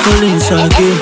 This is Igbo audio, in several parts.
Collins again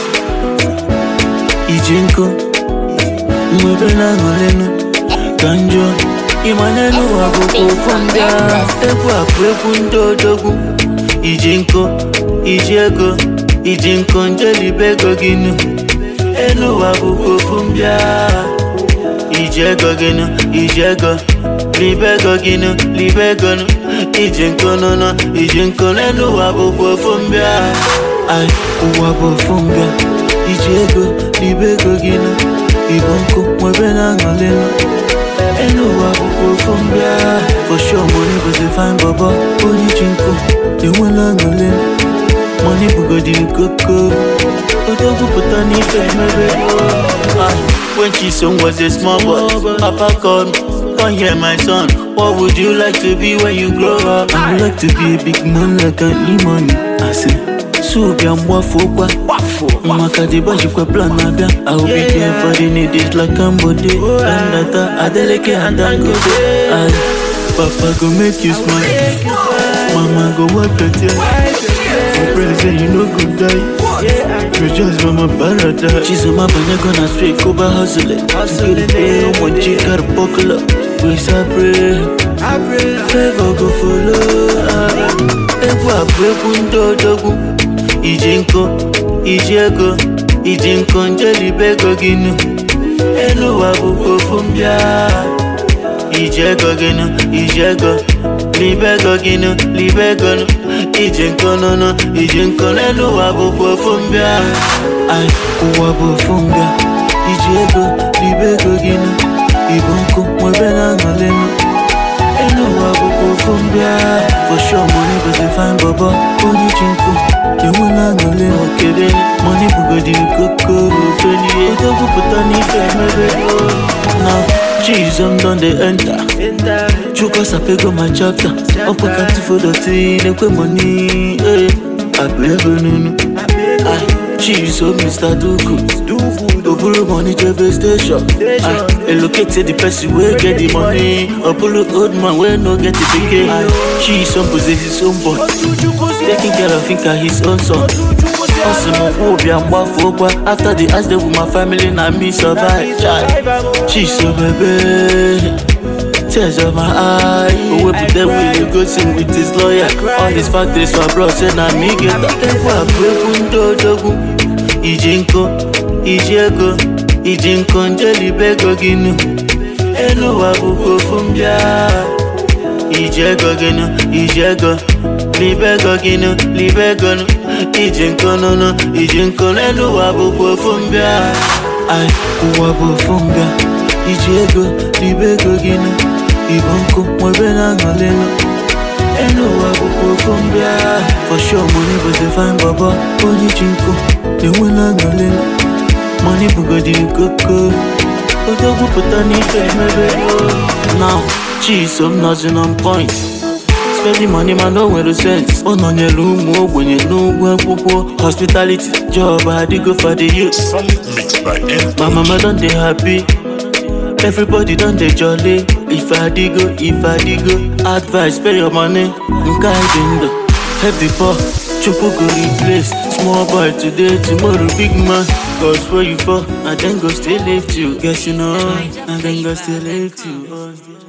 iji nkụ mwebe na-aṅụrịnụ ka njọ ịma n'elu ụwa bụkwa ofu ndị agha egwu a bụ egwu ndị odogwu iji nkụ iji ego iji nkụ njelibe ego gị nụ elu ụwa bụkwa ofu ndị agha iji ego gị nụ iji ego libe ego gị nụ libe ego nụ iji nkụ nụnụ iji nkụ n'elu ụwa bụkwa ofu mbịa ai ụwa bụ ofu mbịa iji ego libe ego gị nụ ibu nkụ nwebe na-aṅụrị nụ elu ụwa bụkwa ofu mbịa for sure money bụzi fine bọbọ onye ji nkụ enwela aṅụrị nụ money bụgodiri koko odogwu pụta n'ife emebe Ah, When Chisom was a small boy, Papa called me, come here my son. What would you like to be when you grow up? I would like to be a big man like an E-money. I say, so be a mwafu kwa Maka di baji kwa plan naga I will be there for the needs like Ambode Dandata, Adeleke and Dangote Aye, Papa go make you smile Mama go wipe your tears For present you no go die You just from a paradise She's on my banana gonna straight Kuba hustle it To get it paid One chick got a buckle up We pray Favor go follow ah. Egwu a bụ egwu ndị odogwu Iji nkụ, iji ego Iji nkụ njelibe ego gị nụ Elu ụwa bụkwa ofu mbịa iji ego gị nụ iji ego libe ego gị nụ libe ego nụ iji nkụ nụnụ iji nkụ n'elu ụwa bụkwa ofu mbịa ai ụwa bụ ofu mbịa iji ego libe ego gị nụ ibu nkụ nwebe na-aṅụrị nụ elu ụwa bụkwa ofu mbịa for sure money bụzi fine bọbọ onye ji nkụ enwela aṅụrị nụ kebe money bụgodiri koko ofe n'ihe odogwu pụta n'ife emebe now Chisom don dey enter Chukwu sapego my chapter Ọkwa ka tifodoti na-ekwe money eh, Abụ ego nunu Ai, Chisom Mr. Dugu Obulu money jebe station Ai, Elocate the person wey get the money Obulu old man wey no get the pikin Chisom bụzi his own boy Taking care of Inka his own son Ọ sị m kwụ ụbịa mgbafu ụkwa After the accident with my family na me survive Chai, Chisom ebe Tears of my eye O wepụta will go sing with his lawyer All these factories for abroad say na me get Egwu a bụ egwu ndị odogwu Iji nkụ, iji ego Iji nkụ njelibe ego gị nụ Elu ụwa bụkwa ofu mbịa iji ego gị nụ iji ego libe ego gị nụ libe ego nụ iji nkụ nụnụ iji nkụ n'elu ụwa bụkwa ofu mbịa ai ụwa bụ ofu mbịa iji ego libe ego gị nụ ibu nkụ nwebe na-aṅụrị nụ elu ụwa bụkwa ofu mbịa for sure money bụzi fine bọbọ onye ji nkụ enwela aṅụrị nụ money bụgodiri koko odogwu pụta n'ife emebe now Chisom nọzi on point spending money man no nwere sense ọ nọnyere ụmụ ogbenye n'ụgwọ akwụkwọ hospitality job adịgo for the youth Solid mix by N. my mama don dey happy everybody don dey jolly if adigo if adigo advice pay your money nke anyị dị ndụ help the poor chukwu go replace small boy today tomorrow big man cause where you fall na dem go still lift you guess you know na dem go still lift you.